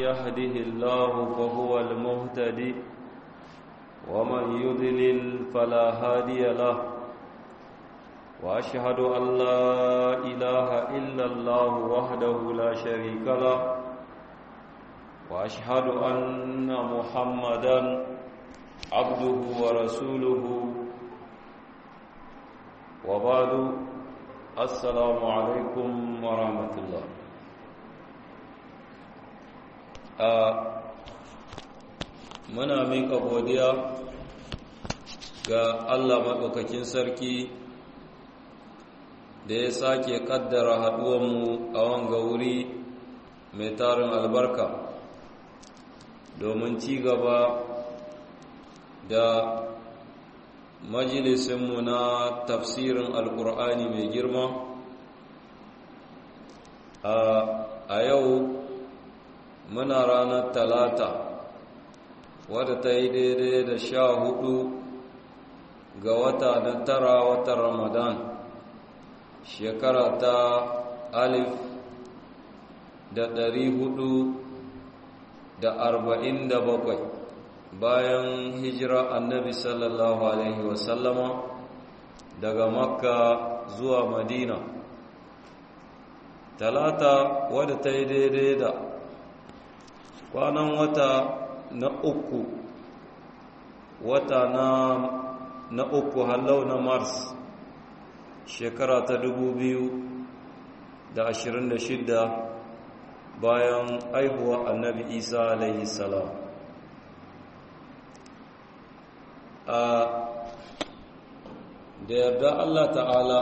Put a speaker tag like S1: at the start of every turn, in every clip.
S1: يهده الله فهو المهتدي ومن يضلل فلا هادي له وأشهد أن لا إله إلا الله وحده لا شريك له وأشهد أن محمدا عبده ورسوله وبعد السلام عليكم ورحمة الله muna mika godiya ga Allah maɗaukakin sarki da ya sake ƙaddara haɗuwanmu a wanga wuri mai tarin albarka domin ci gaba da majalisinmu na tafsirin alkur'ani mai girma a yau muna ranar talata wadda ta yi daidai da sha hudu ga wata na tara watan ramadan shekara ta alif da ɗari hudu da arba'in da bakwai bayan hijira annabi sallallahu alaihi wasallama daga makka zuwa madina talata wadda ta yi daidai da kwanan wata na uku wata na na uku hallau na mars shekara ta dubu biyu da ashirin da shidda bayan aihuwa annabi isa alaihi salam a da yarda allah ta'ala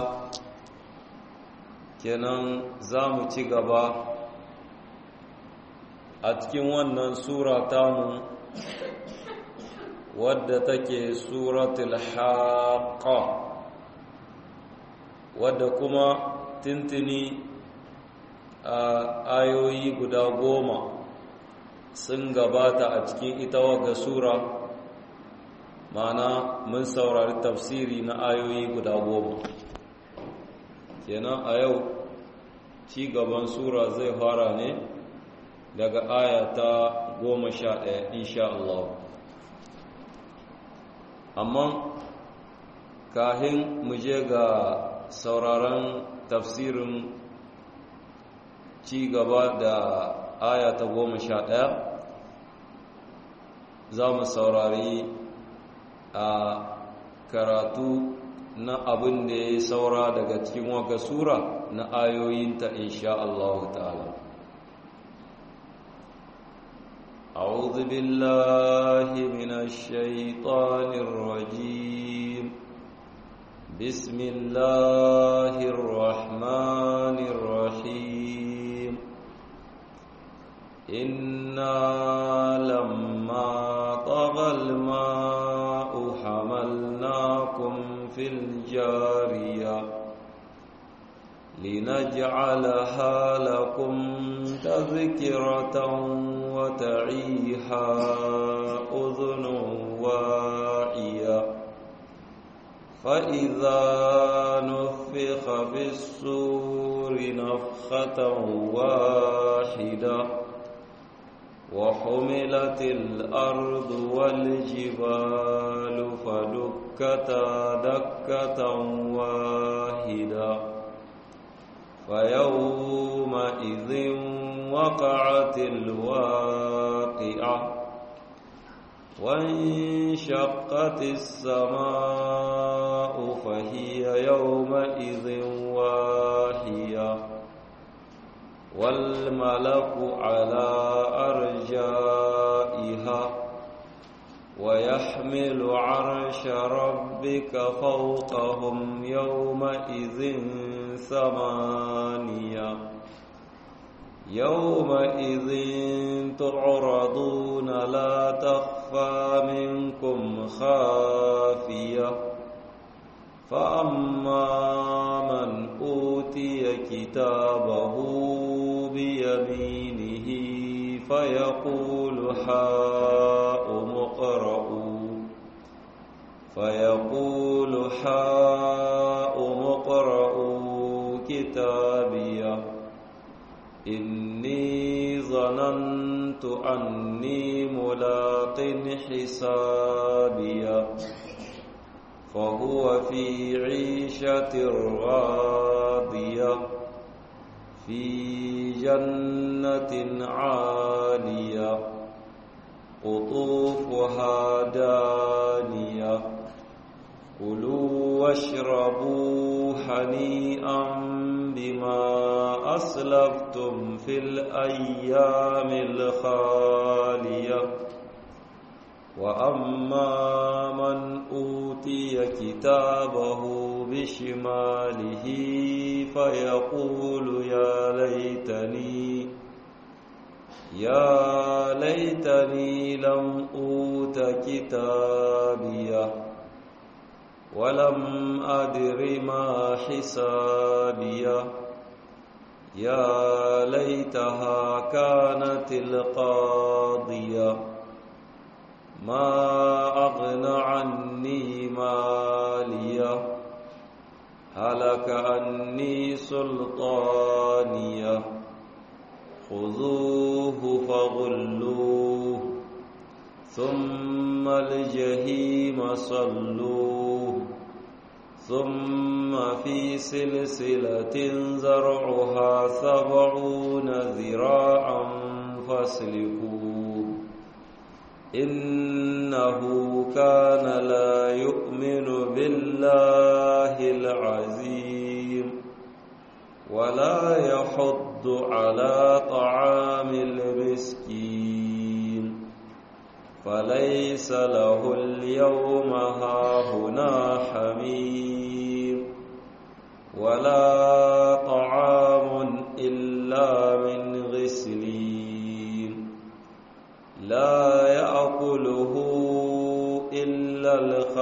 S1: kenan za mu ci gaba a cikin wannan sura tamu wadda take suratul haqqa wadda kuma tintini a ayoyi guda goma sun gabata a cikin ita waga sura mana mun saurari tafsiri na ayoyi guda goma kenan a yau ci gaban sura zai fara ne daga aya ta goma sha ɗaya insha Allah amma kahin mu je ga sauraron tafsirin ci gaba da aya ta goma sha ɗaya za mu saurari a karatu na abin da ya saura daga cikin waka sura na ayoyinta insha Allah ta'ala أعوذ بالله من الشيطان الرجيم بسم الله الرحمن الرحيم إنا لما طغى الماء حملناكم في الجارية لنجعلها لكم تذكرة وتعيها أذن واعية فإذا نفخ في السور نفخة واحدة وحملت الأرض والجبال فدكتا دكة واحدة فيومئذ وقعت الواقعة وانشقت السماء فهي يومئذ واهية والملك على أرجائها ويحمل عرش ربك فوقهم يومئذ ثمانية يومئذ تعرضون لا تخفى منكم خافية فأما من أوتي كتابه بيمينه فيقول هاؤم اقرءوا فيقول هاؤم اقرءوا كتابيه إني ظننت ظننت أني ملاق حسابيا فهو في عيشة راضية في جنة عالية قطوفها دانية كلوا واشربوا هنيئا بما أسلفتم في الأيام الخالية وأما من أوتي كتابه بشماله فيقول يا ليتني يا ليتني لم أوت كتابيه ولم أدر ما حسابيه يا ليتها كانت القاضية ما أغنى عني مالية هلك عني سلطانية خذوه فغلوه ثم الجحيم صلوه ثم في سلسلة زرعها سبعون ذراعا فاسلكوه إنه كان لا يؤمن بالله العظيم ولا يحض على طعام المسكين فليس له اليوم هاهنا حميم ولا طعام إلا من غسلين لا يأكله إلا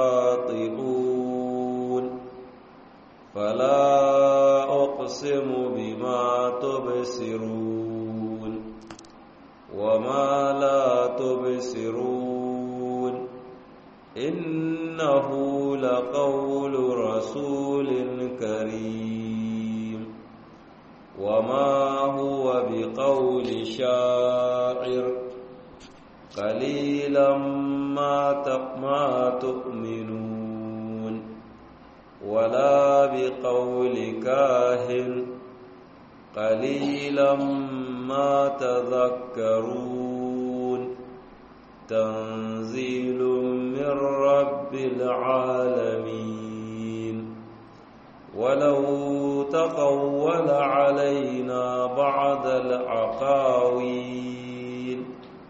S1: الخاطئون فلا أقسم بما تبصرون وما لا تبصرون إنه لقول رسول كريم وما هو بقول شاعر قليلا ما ما تؤمنون ولا بقول كاهن قليلا ما تذكرون تنزيل من رب العالمين ولو تقول علينا بعض العقاويل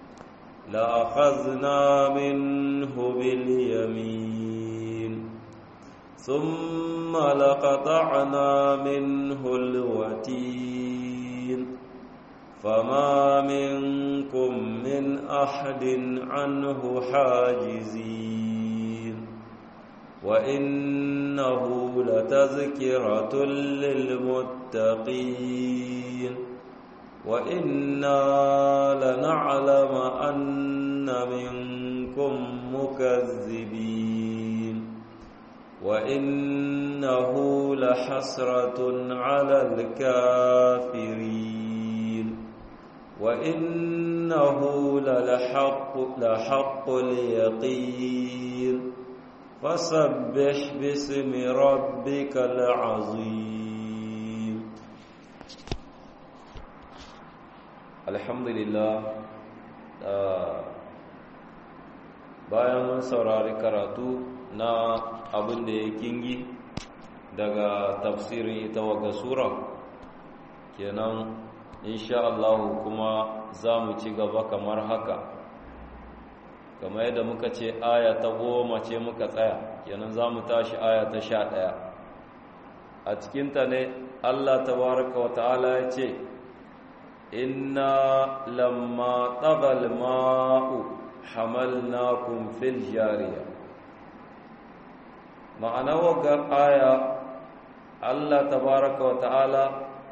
S1: لأخذنا منه باليمين ثم لقطعنا منه الوتين فما منكم من أحد عنه حاجزين وإنه لتذكرة للمتقين وإنا لنعلم أن منكم مكذبين وإنه لحسرة على الكافرين وإنه للحق لحق اليقين فسبح باسم ربك العظيم الحمد لله bayan mun saurari karatu na abin da ya kingi daga tafsirin ita waga sura kenan insha Allah kuma za mu ci gaba kamar haka kamar yadda muka ce aya ta goma ce muka tsaya kenan za mu tashi aya ta sha ɗaya a cikinta ne Allah tabaraka wa ta'ala ya ce inna lamma tagal ma'u hamalnakum fil jariya ma'ana wagar aya Allah tabaraka wa ta'ala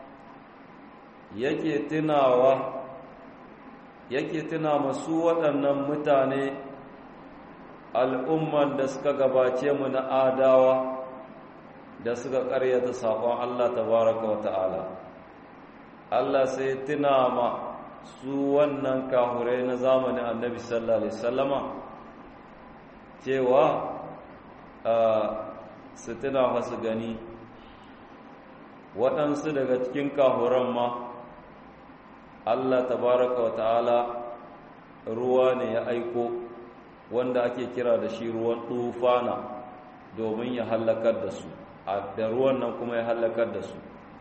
S1: yake tunawa yake tuna masu waɗannan mutane al'umman da suka gabace mu na adawa da suka ƙaryata saƙon Allah tabaraka wa ta'ala Allah sai tuna ma su wannan kahurai na zamanin annabi sallallahu alaihi sallama cewa su tuna masu gani waɗansu daga cikin kahuran ma Allah tabaraka wa ta'ala ruwa ne ya aiko wanda ake kira da shi ruwan tufana domin ya hallakar da su da ruwan nan kuma ya hallakar da su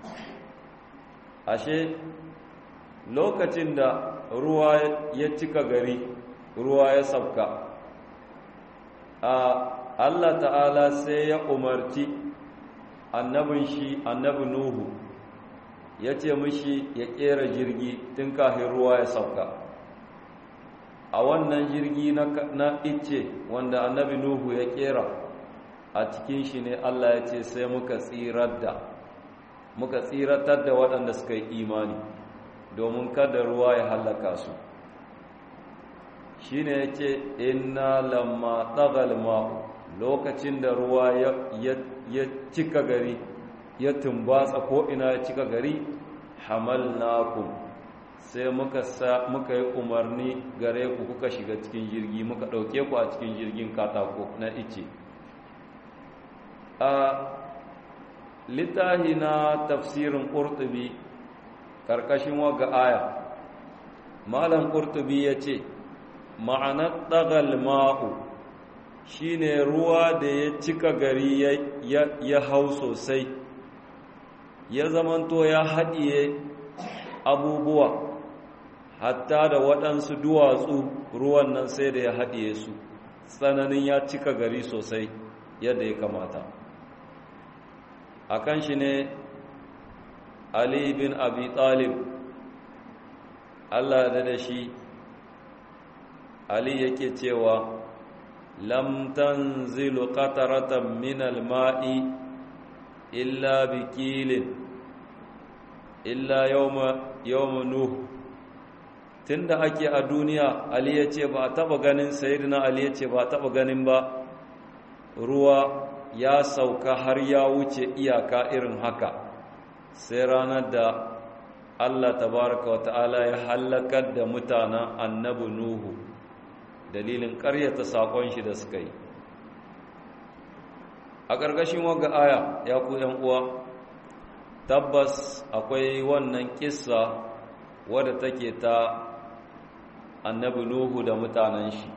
S1: ashe lokacin da ruwa ya cika gari ruwa ya sabka a Allah ta'ala sai ya umarci annabin shi annabi Nuhu ya ce mishi ya kera jirgi tun kafin ruwa ya sauka a wannan jirgi na ice wanda annabi Nuhu ya kera a cikin shi ne Allah ya ce sai muka tsirar da muka tsiratar da waɗanda suka yi imani domin kada ruwa ya hallaka su shi ne ya ce inna lamma tsagal ma'u lokacin da ruwa ya cika gari ya tumbatsa ko'ina ya cika gari hamalnakum sai muka muka yi umarni gare ku kuka shiga cikin jirgi muka ɗauke ku a cikin jirgin katako na ice a littahi na tafsirin ƙurtubi ƙarƙashin waga aya malam ƙurtubi ya ce ma'anar ɗagal ma'u shine ruwa da ya cika gari ya hau sosai ya zamanto ya haɗiye abubuwa hatta da waɗansu duwatsu ruwan nan sai da ya haɗiye su tsananin ya cika gari sosai yadda ya kamata a kan shi ne ali bin abi talib allah da da shi ali yake cewa lam tanzilu qataratan min al-ma'i illa bikilin illa yawma yawma nuh tunda ake a duniya ali yace ba a taba ganin sayyidina ali yace ba a taba ganin ba ruwa ya sauka har ya wuce iyaka irin haka sai ranar da Allah tabaraka wa ta'ala ya halakar da mutanen annabi nuhu dalilin ƙaryata saƙon shi da suka yi a ƙarƙashin waga aya ya ku uwa tabbas akwai wannan kissa wadda take ta annabi nuhu da mutanen shi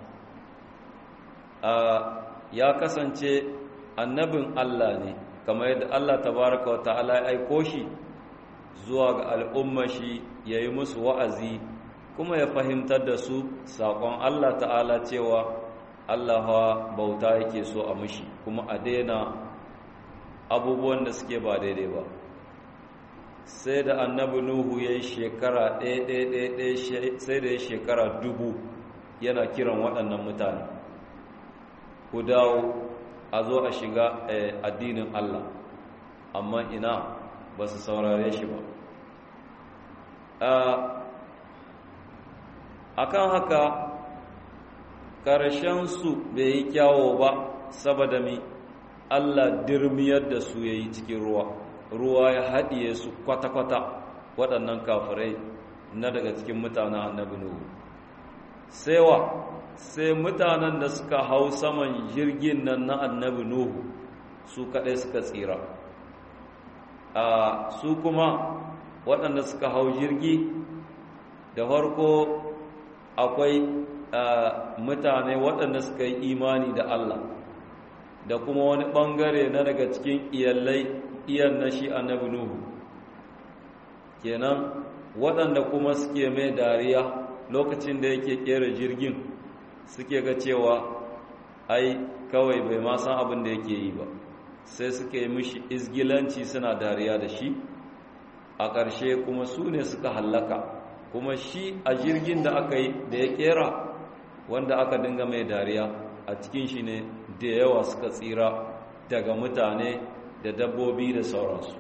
S1: ya kasance annabin Allah ne kamar yadda Allah tabaraka wa ta'ala ya aiko shi zuwa ga al'umma shi ya yi musu wa'azi kuma ya fahimtar da su saƙon Allah ta'ala cewa Allah bauta yake so a mushi kuma a daina abubuwan da suke ba daidai ba sai da annabi nuhu ya yi shekara ɗaya sai da ya shekara dubu yana kiran waɗannan mutane ku dawo a zo a shiga addinin Allah amma ina ba su saurare shi ba akan haka su bai yi kyawo ba saboda mi Allah dirmiyar da su ya yi cikin ruwa ruwa ya haɗiye su kwata-kwata waɗannan kafirai na daga cikin mutanen annabi nuhu saiwa sai mutanen da suka hau saman jirgin nan na annabi nuhu su kaɗai suka tsira a su kuma waɗanda suka hau jirgi da farko akwai mutane waɗanda suka yi imani da Allah da kuma wani ɓangare na daga cikin iyalai iyan na shi annabi Nuhu kenan waɗanda kuma suke mai dariya lokacin da yake ƙera jirgin suke ga cewa ai kawai bai ma san abin da yake yi ba sai suka yi mishi izgilanci suna dariya da shi a ƙarshe kuma su ne suka hallaka kuma shi a jirgin da aka yi da ya kera wanda aka dinga mai dariya a cikin shi ne da yawa suka tsira daga mutane da dabbobi da sauransu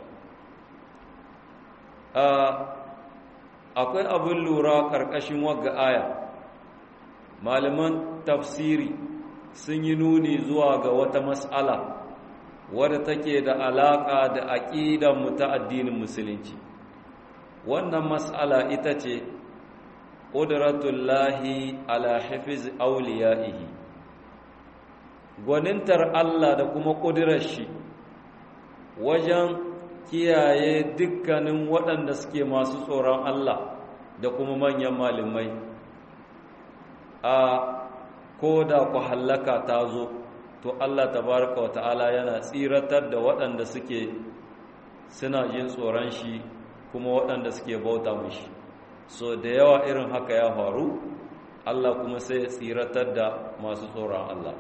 S1: akwai abin lura ƙarƙashin wagga aya malaman tafsiri sun yi nuni zuwa ga wata mas'ala wadda take da alaƙa da aƙidanmu ta addinin musulunci wannan mas'ala ita ce ƙudratullahi ala hafiz auliya'ihi gwanintar Allah da kuma ƙudurar shi wajen kiyaye dukkanin waɗanda suke masu tsoron Allah da kuma manyan malamai a ko da ku hallaka ta zo to Allah tabaraka wata'ala yana tsiratar da waɗanda suke suna jin tsoron shi kuma waɗanda suke bauta mishi so da yawa irin haka ya faru Allah kuma sai ya tsiratar da masu tsoron Allah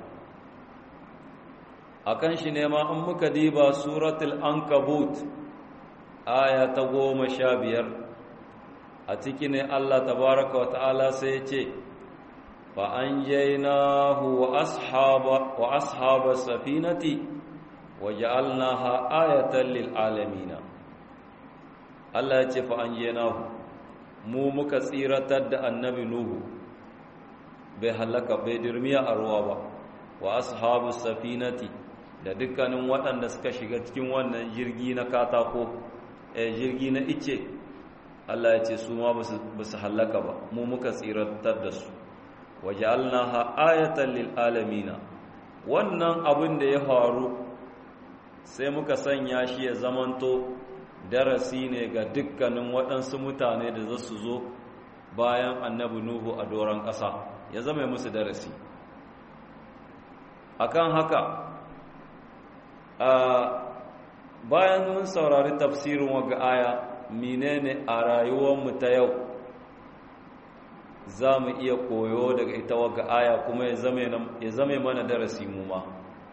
S1: akan shi ne ma an muka diba suratul ankabut aya ta goma sha biyar a ciki ne Allah tabaraka wa ta'ala sai ya ce fa an jainahu wa ashaba wa ashaba safinati wa ja'alnaha ayatan lil alamin Allah ya ce fa an jainahu mu muka tsiratar da annabi nuhu bai halaka bai dirmiya a ruwa ba wa ashabu safinati da dukkanin waɗanda suka shiga cikin wannan jirgi na katako eh jirgi na ice Allah ya ce su ma ba su halaka ba mu muka tsiratar da su waja'alnaha ayatan lil alamina wannan abin da ya faru sai muka sanya shi ya zamanto darasi ne ga dukkanin waɗansu mutane da za su zo bayan annabi nuhu a doron ƙasa ya zama musu darasi akan haka bayan mun saurari tafsirin waga aya menene a rayuwarmu ta yau za mu iya koyo daga ita waga aya kuma ya zame mana darasi mu ma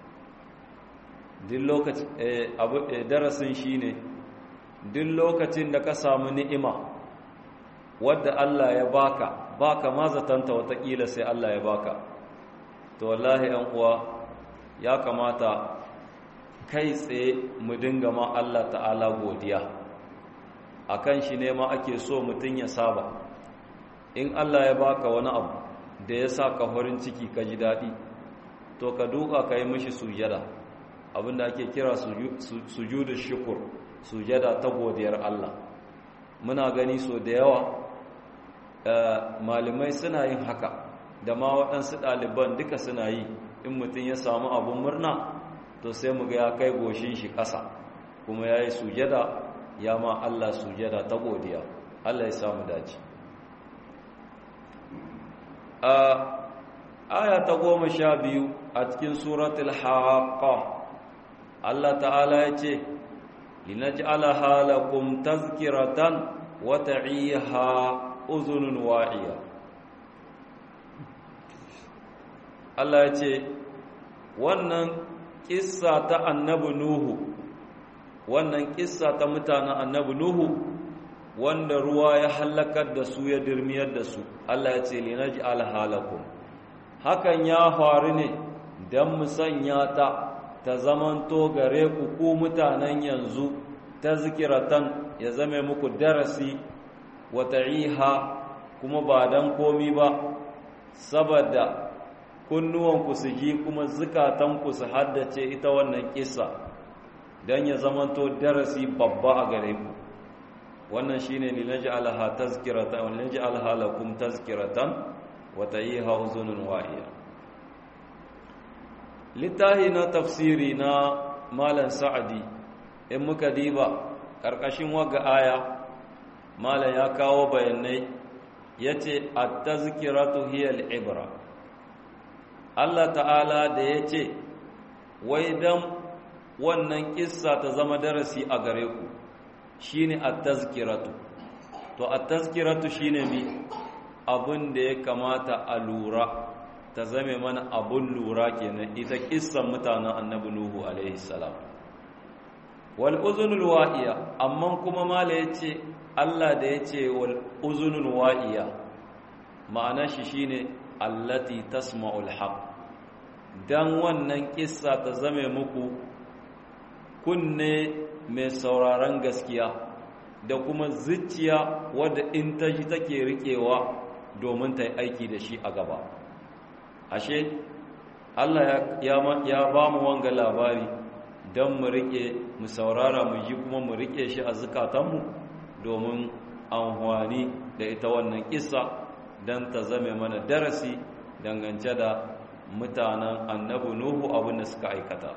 S1: duk lokacin darasin shine duk lokacin da ka samu ni'ima wadda Allah ya baka baka ma zatanta watakila sai Allah ya baka to wallahi yan uwa ya kamata kai tsaye mu dinga ma Allah ta'ala godiya akan shi ne ma ake so mutum ya saba in Allah ya baka wani abu da ya sa ka farin ciki ka ji daɗi to ka duka ka yi mishi sujada abinda ake kira sujudu shukur sujada ta godiyar Allah muna gani so da yawa malamai suna yin haka da ma waɗansu ɗaliban duka suna yi in mutum ya samu abin murna to sai mu ga ya kai goshin shi ƙasa kuma ya yi sujada ya ma Allah sujada ta godiya Allah ya samu dace a aya ta goma sha biyu a cikin suratul haqqa Allah ta'ala ya ce linaj'alaha lakum tazkiratan wa ta'iha uzunun wa'iya Allah ya ce wannan kissa ta annabi Nuhu wannan kissa ta mutanen annabi Nuhu wanda ruwa ya halakar da su ya dirmiyar da su Allah ya ce linaji alhalakum hakan ya faru ne don mu sanya ta ta zamanto gare ku ku mutanen yanzu ta zikiratan ya zame muku darasi wa ta'iha kuma ba dan komi ba saboda kunnuwanku su ji kuma zukatanku su haddace ita wannan kissa don ya zamanto darasi babba a gare ku wannan shine ne naj'alaha tazkiratan wa naj'alha lakum tazkiratan wa ta'iha uzunun wa'iya littahi na tafsiri na malam sa'adi in muka diba karkashin waga aya malam ya kawo bayanai yace at-tazkiratu hiya al-ibra Allah ta'ala da yace wai dan wannan kissa ta zama darasi a gare ku shine at-tazkiratu to at-tazkiratu shine mi abun da ya kamata a lura ta zame mana abun lura kenan ita kissan mutanen annabi nuhu alaihi salam wal uzunul wa'iya amma kuma mala yace Allah da yace wal uzunul wa'iya ma'ana shi shine allati tasma'ul haqq dan wannan kissa ta zame muku kunne mai sauraron gaskiya da kuma zuciya wadda in ta ji take riƙewa domin ta yi aiki da shi a gaba ashe Allah ya ba mu wanga labari don mu riƙe mu saurara mu ji kuma mu riƙe shi a zukatanmu domin amfani da ita wannan kissa don ta zame mana darasi dangance da mutanen annabi nuhu abin da suka aikata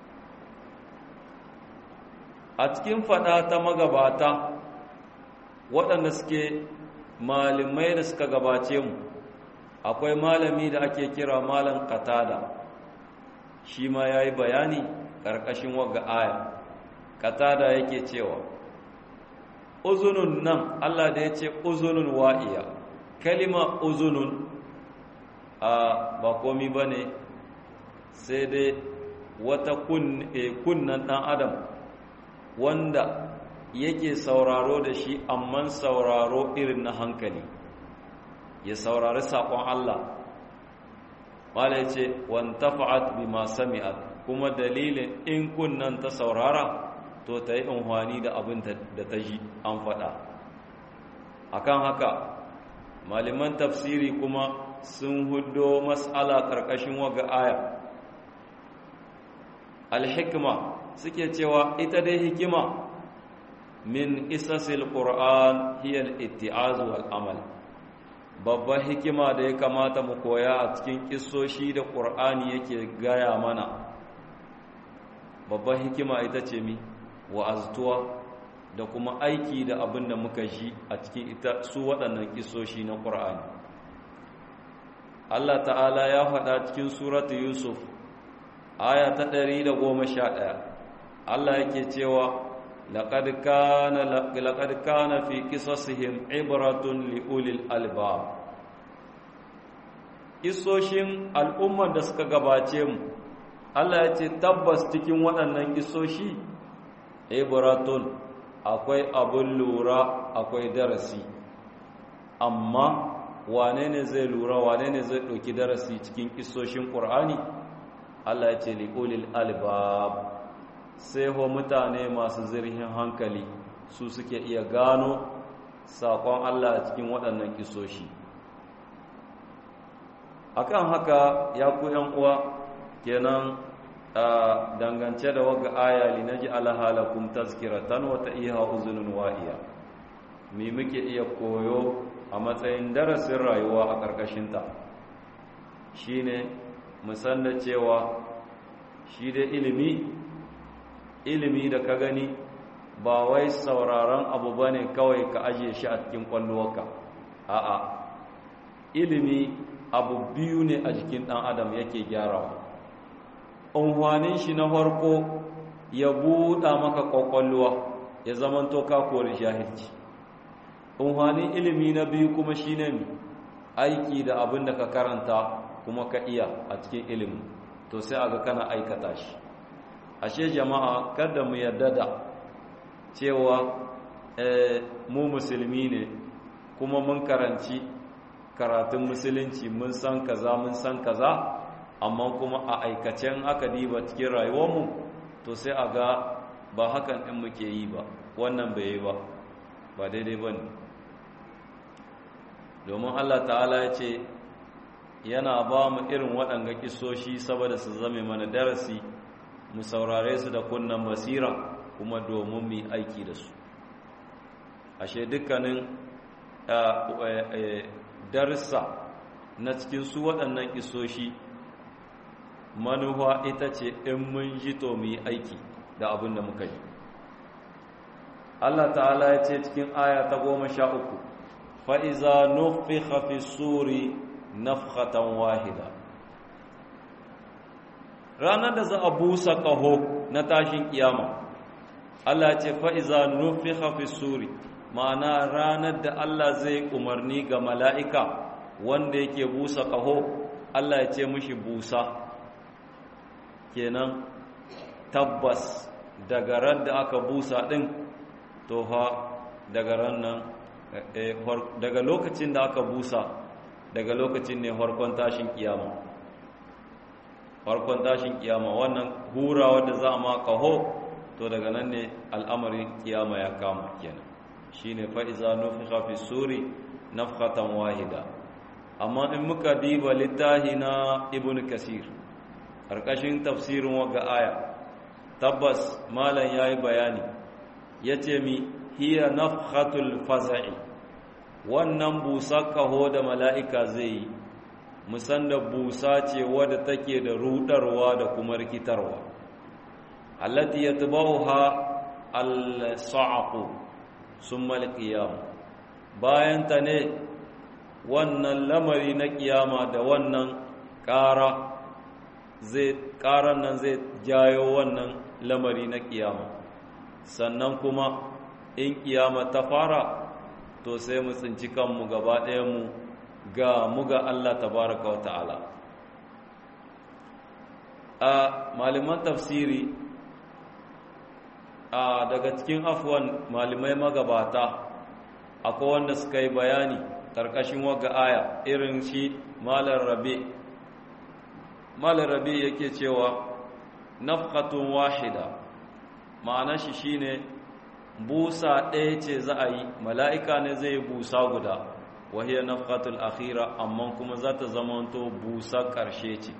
S1: a cikin fada ta magabata waɗanda suke malamai da suka gabace mu akwai malami da ake kira malam katada shi ma ya yi bayani ƙarƙashin waga aya katada yake cewa uzunun nan allah da ya ce uzunun wa'iya kalima uzunun a ba komi ba ne sai dai wata kunnan ɗan adam wanda yake sauraro da shi amman sauraro irin na hankali ya saurari saƙon Allah wale ce wantafa'at bima sami'at kuma dalilin in kunnan ta saurara to ta yi unhwani da abin da ta ji an faɗa akan haka malaman tafsiri kuma sun hudo mas'ala ƙarƙashin waga aya alhikma suke cewa ita dai hikima min isasil qur'an hiya al-itti'az wal amal babbar hikima da ya kamata mu koya a cikin kissoshi da qur'ani yake gaya mana babbar hikima ita ce mi wa'aztuwa da kuma aiki da abin da muka ji a cikin ita su waɗannan kissoshi na qur'ani Allah ta'ala ya faɗa cikin suratu Yusuf aya ta 111 Allah yake cewa لقد كان لقد كان في قصصهم عبرة لأولي الألباب Isoshin al'ummar da suka gabace mu Allah ya ce tabbas cikin waɗannan isoshi ibratun akwai abin lura akwai darasi amma wane ne zai lura wane ne zai ɗauki darasi cikin isoshin ƙur'ani Allah ya ce li'ulil albab sai ho mutane masu zirhin hankali su suke iya gano saƙon Allah a cikin waɗannan kisoshi akan haka ya ku uwa kenan dangance da waga aya li naji alhalakum tazkiratan wa ta'iha uzunun wa'iya me muke iya koyo a matsayin darasin rayuwa a ƙarƙashinta shine musanna cewa shi da ilimi ilimi da ka gani ba wai sauraron abu ba ne kawai ka ajiye shi a cikin kwallowarka a'a ilimi abu biyu ne a jikin ɗan adam yake gyarawa unhwanin shi na farko ya buɗa maka kwakwalwa ya zamanto ka kori jahilci unhwanin ilimi na biyu kuma shi ne aiki da abin da ka karanta kuma ka iya a cikin ilimi to sai aga kana aikata shi ashe jama'a kada mu yarda da cewa mu musulmi ne kuma mun karanci karatun musulunci mun san kaza mun san kaza amma kuma a aikacen aka diba cikin rayuwarmu to sai a ga ba hakan ɗin muke yi ba wannan bai yi ba ba daidai ba ne domin allah ta'ala ya ce yana ba mu irin waɗanga kisoshi saboda su zame mana darasi mu saurare su da kunnan basira kuma domin mu aiki da su ashe dukkanin darsa na cikin su waɗannan isoshi manuwa ita ce in mun ji to mu yi aiki da abin da muka yi Allah ta'ala ya ce cikin aya ta goma sha uku fa'iza nufi hafi suri nafhatan wahida ranar da za a busa ƙaho na tashin kiyama Allah ce fa'iza nufi hafi suri ma'ana ranar da Allah zai umarni ga mala'ika wanda yake busa ƙaho Allah ya ce mushi busa kenan tabbas daga ran da aka busa ɗin to ha daga ran nan daga lokacin da aka busa daga lokacin ne farkon tashin kiyama farkon tashin kiyama wannan hura wadda za a ma kaho to daga nan ne al'amarin kiyama ya kama kenan shine fa iza nufikha fi suri nafkhatan wahida amma in muka diba littahi na ibn kasir karkashin tafsirin waga aya tabbas malam yayi bayani yace mi hiya nafkhatul faza'i wannan busa kaho da mala'ika zai yi musan da busa ce wadda take da rudarwa da kuma rikitarwa allati yatba'uha al-sa'qu summa al-qiyam bayan ta ne wannan lamari na kiyama da wannan ƙara zai ƙaran nan zai jayo wannan lamari na kiyama sannan kuma in kiyama ta fara to sai mu tsinci kanmu gaba mu ga muga Allah tabaraka wa ta'ala a malaman tafsiri a daga cikin afwan malamai magabata akwai wanda suka yi bayani karkashin waga aya irin shi malar rabi malar rabi yake cewa nafqatun wahida ma'ana shi shine busa ɗaya ce za a yi mala'ika ne zai yi busa guda wahiyar nafqatul akhira amma kuma za ta zamanto busa ƙarshe ce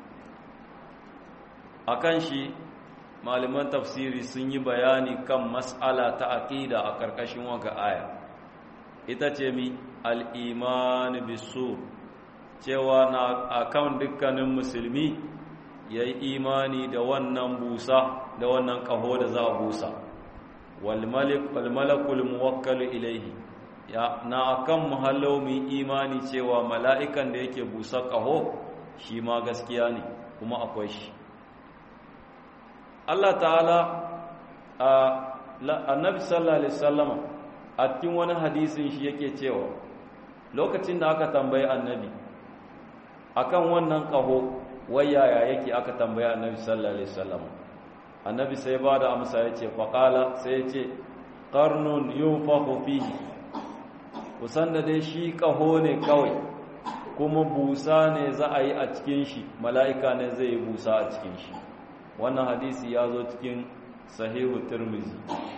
S1: akan shi malaman tafsiri sun yi bayani kan mas'ala ta aqida a ƙarƙashin waga aya ita ce mi al'iman bisu cewa na akan dukkanin musulmi ya yi imani da wannan busa da wannan ƙaho da za a busa walmalakul muwakkalu ilaihi ya na akan muhallau mu imani cewa mala'ikan da yake busa ƙaho shi ma gaskiya ne kuma akwai shi Allah ta'ala annabi sallallahu alaihi wasallama a cikin wani hadisin shi yake cewa lokacin da aka tambayi annabi akan wannan kaho wayaya yake aka tambayi annabi sallallahu alaihi wasallama annabi sai ba da amsa yace faqala sai yace qarnun yunfakhu fihi kusan da dai shi kaho ne kawai kuma busa ne za a yi a cikin shi mala'ika ne zai yi busa a cikin shi wannan hadisi ya zo cikin sahihu tirmizi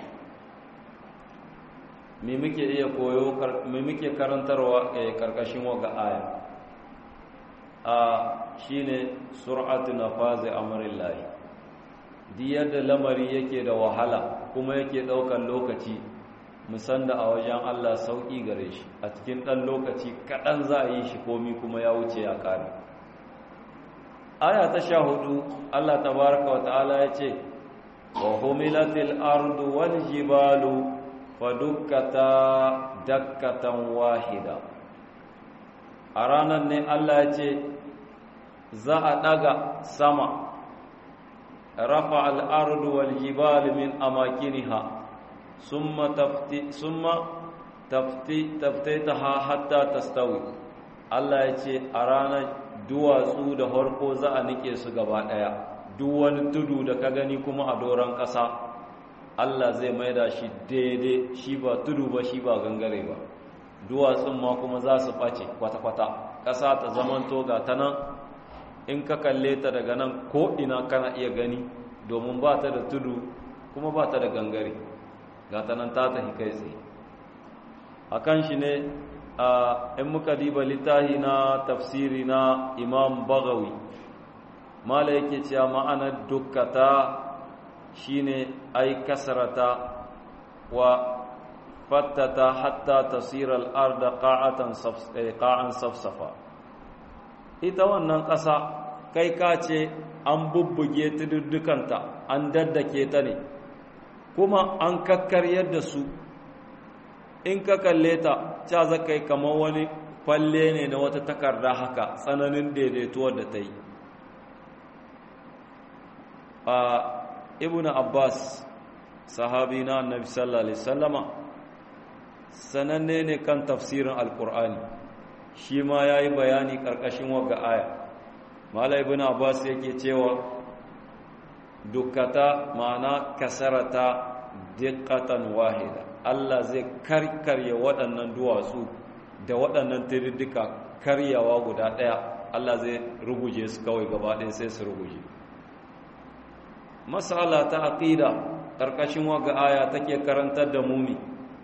S1: me muke iya koyo me muke karantarwa a karkashin waga aya a shine sur'atu nafazi amrillahi di yadda lamari yake da wahala kuma yake daukan lokaci musanda a wajen Allah sauki gare shi a cikin dan lokaci kadan za a yi shi komi kuma ya wuce ya kare aya ta sha hudu Allah tabaraka wa ta'ala ya ce wa humilatil ardu wal jibalu fadukkata dakkatan wahida a ranar ne Allah ya ce za a daga sama rafa al'ardu wal jibalu min amakiniha summa tafti summa tafti taftaitaha hatta tastawi Allah ya ce a ranar duwatsu da harko za a nike su gaba ɗaya duk wani tudu da ka gani kuma a doron ƙasa Allah zai maida shi daidai shi ba tudu ba shi ba gangare ba duwatsun ma kuma za su ɓace kwata-kwata ƙasa ta zamanto ga ta nan in ka kalle ta daga nan ko ina kana iya gani domin ba ta da tudu kuma ba ta da gangare ga ta nan ta tafi kai tsaye a kan shi ne in muka diba littahi na tafsiri na imam bagawi mala yake cewa ma'anar dukkata shine ai kasrata wa fattata hatta tasira al-arda qa'atan qa'an safsafa ita wannan ƙasa kai ka ce an bubbuge tududdukanta an daddake ta ne kuma an kakkaryar da su in ka kalle ta ca zakai kamar wani falle ne na wata takarda haka tsananin daidaituwar da ta yi a ibn abbas sahabi na annabi sallallahu alaihi wasallama sananne ne kan tafsirin alkur'ani shi ma ya yi bayani ƙarƙashin wagga aya mala ibn abbas yake cewa dukkata ma'ana kasarata diqqatan wahida Allah zai karkarya waɗannan duwatsu da waɗannan tiriddika karyawa guda ɗaya Allah zai ruguje su kawai gaba ɗaya sai su ruguje masala ta aqida ƙarƙashin waga aya take karantar da mumi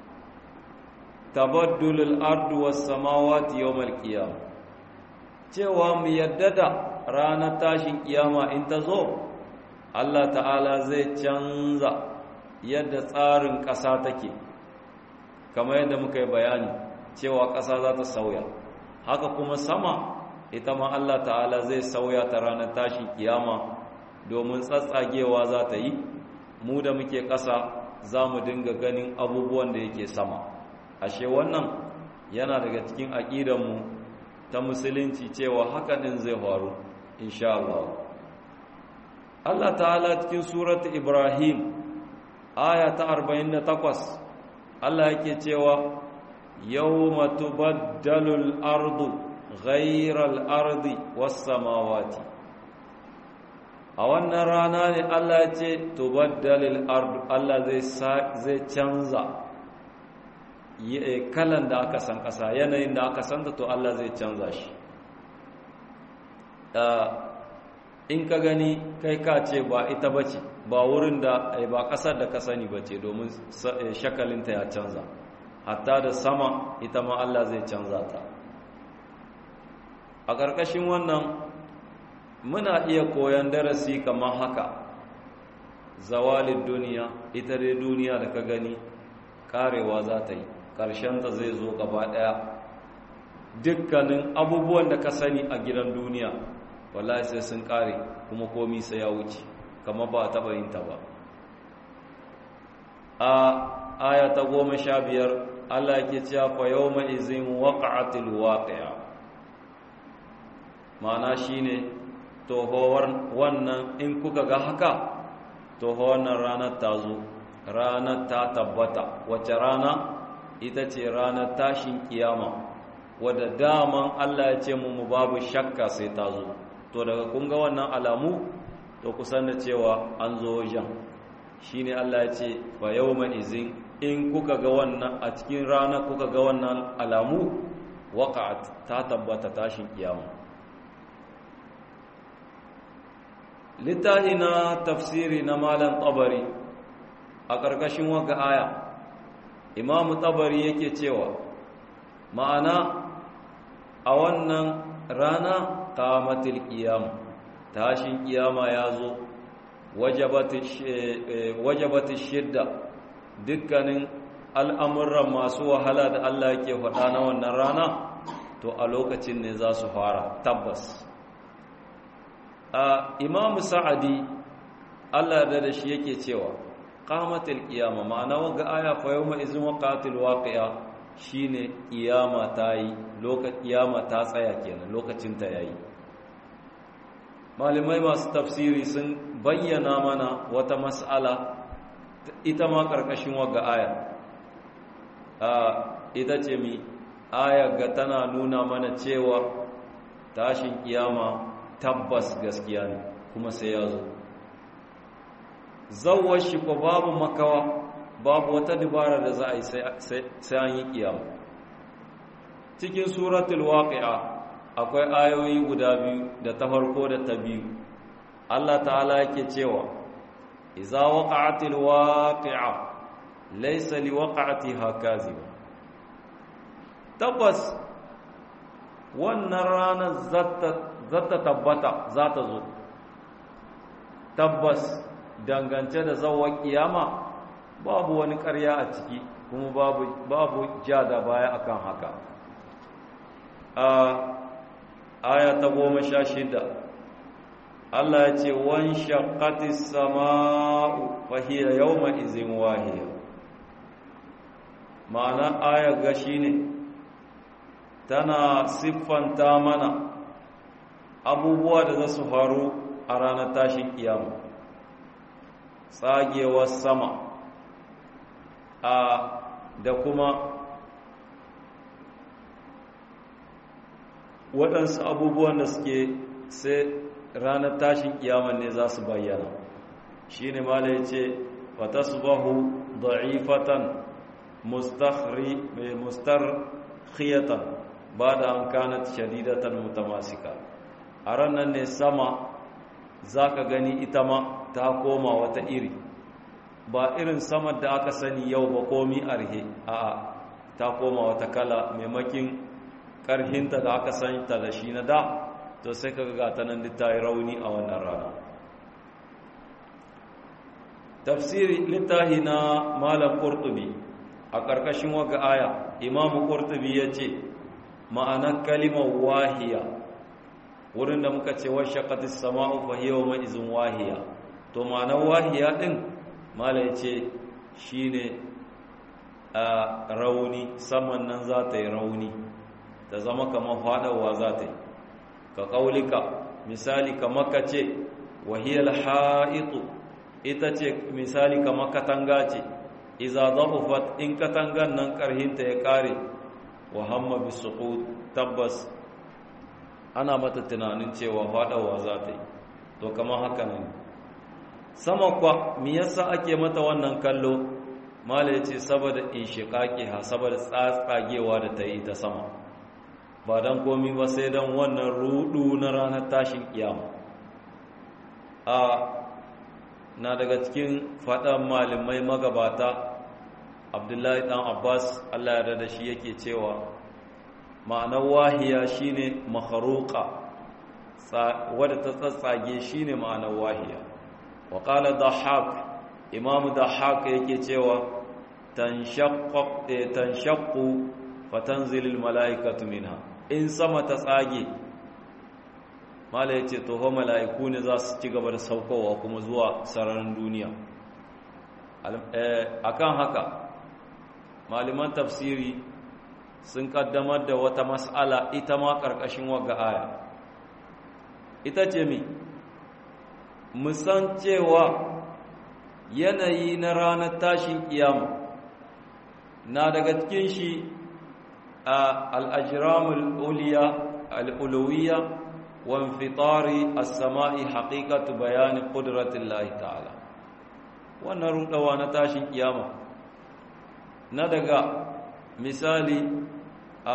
S1: tabaddulul ardu was samawati yawmal qiyam cewa mu yadda da ranar tashin kiyama in ta zo Allah ta'ala zai canza yadda tsarin ƙasa take kamar yadda muka yi bayani cewa ƙasa za ta sauya haka kuma sama ita ma Allah ta'ala zai sauya ta ranar tashin kiyama domin tsatsagewa za ta yi mu da muke ƙasa za mu dinga ganin abubuwan da yake sama ashe wannan yana daga cikin aƙidanmu ta musulunci cewa haka ɗin zai faru insha Allah Allah ta'ala cikin suratu Ibrahim aya ta 48 Allah yake cewa yawma tubaddalu al-ardu ghayra al-ardi was-samawati a wannan rana ne Allah ya ce tubaddalu al-ardu Allah zai zai canza kalan da aka san kasa yanayin da aka san to Allah zai canza shi in ka gani kai ka ce ba ita bace ba wurin da ba kasar da ka sani bace domin shakalinta ya canza hatta da sama ita ma Allah zai canza ta a ƙarƙashin wannan muna iya koyon darasi kamar haka zawalin duniya ita dai duniya da ka gani karewa za ta yi ƙarshenta zai zo gaba ɗaya dukkanin abubuwan da ka sani a gidan duniya wallahi sai sun kare kuma komi sai ya wuce kama ba a taɓa yin ta ba a aya ta goma sha biyar allah ke cewa fa yau ma'izin waƙa'atil waƙaya ma'ana shi ne tohowar wannan in kuka ga haka toho wannan ranar ta zo ranar ta tabbata wace rana ita ce ranar tashin kiyama wadda daman allah ya ce mu babu shakka sai ta zo to daga kun ga wannan alamu to kusan da cewa an zo wajen shine Allah ya ce fa yawma izin in kuka ga wannan a cikin rana kuka ga wannan alamu waqa'at ta tabbata tashin kiyama littahi na tafsiri na malam tabari a ƙarƙashin waka aya imamu tabari yake cewa ma'ana a wannan rana qamatil qiyam tashin kiyama yazo wajabati shidda dukkanin al'amuran masu wahala da Allah yake faɗa na wannan rana to a lokacin ne za su fara tabbas a imam sa'adi Allah da da shi yake cewa qamatil qiyama ma'ana waga aya fa yawma izin waqatil waqi'a shine kiyama ta yi lokacin kiyama ta tsaya kenan lokacin ta yayi malamai masu tafsiri sun bayyana mana wata mas'ala ita ma karkashin waga aya ita ce mi aya ga tana nuna mana cewa tashin kiyama tabbas gaskiya ne kuma sai ya zo zawar shi ko babu makawa babu wata dubara da za a yi sai an yi kiyama cikin suratul waqi'a akwai ayoyi guda biyu da ta farko da ta biyu Allah ta'ala yake cewa iza waqa'atil waqi'a laysa liwaqa'atiha kaziba tabbas wannan ranar zata tabbata za ta zo tabbas dangance da zawon kiyama babu wani ƙarya a ciki kuma babu babu ja da baya akan haka a aya ta goma sha shida Allah ya ce wan shaqqatis sama'u fa hiya yawma izin wahiya ma'ana aya ga shine tana siffanta mana abubuwa da za su faru a ranar tashin kiyama tsagewar sama a da kuma waɗansu abubuwan da suke sai ranar tashin kiyama ne za su bayyana shi ne mala ya ce wata su bahu da'ifatan mustarkhiyatan ba da an kanat shadidatan mutamasika a ranar ne sama za ka gani ita ma ta koma wata iri ba irin sama da aka sani yau ba komi arhe a ta koma wata kala maimakin karhinta da aka santa da shi na da to sai ka ga ta nan ta yi rauni a wannan rana tafsiri littahi na malam qurtubi a ƙarƙashin waga aya imamu qurtubi yace ma'anar kalimar wahiya wurin da muka ce washaqqatis sama'u fa hiya yawma izin wahiya to ma'anar wahiya din mala yace shine a rauni saman nan za ta yi rauni ta zama kamar fadawa za ta yi ka kaulika misali kamar ka ce wahiyar ha'itu ita ce misali kamar katanga ce iza zafufat in katangan nan karhinta ya kare wa hamma bisuqut tabbas ana mata tunanin cewa fadawa za ta yi to kamar haka ne sama kwa me yasa ake mata wannan kallo mala yace saboda inshiqaqi ha saboda tsatsagewa da ta yi ta sama ba dan komi ba sai dan wannan rudu na ranar tashin kiyama a na daga cikin faɗan malamai magabata abdullahi ɗan abbas allah ya da shi yake cewa ma'anar wahiya shine makharuka wadda ta tsatsage shine ma'anar wahiya wa qala dhahak imam dhahak yake cewa tanshaqqu fatanzilul malaikatu minha in sama ta tsage mala ya ce toho mala'iku ne za su ci gaba da saukowa kuma zuwa sararin duniya a kan haka malaman tafsiri sun kaddamar da wata mas'ala ita ma ƙarƙashin waga aya ita ce mi musan cewa yanayi na ranar tashin kiyama na daga cikin shi a al'ajiramul al'ulawiyya وانفطار السماء حقيقة بيان قدرة الله تعالى wannan rudawa na tashin kiyama na daga misali a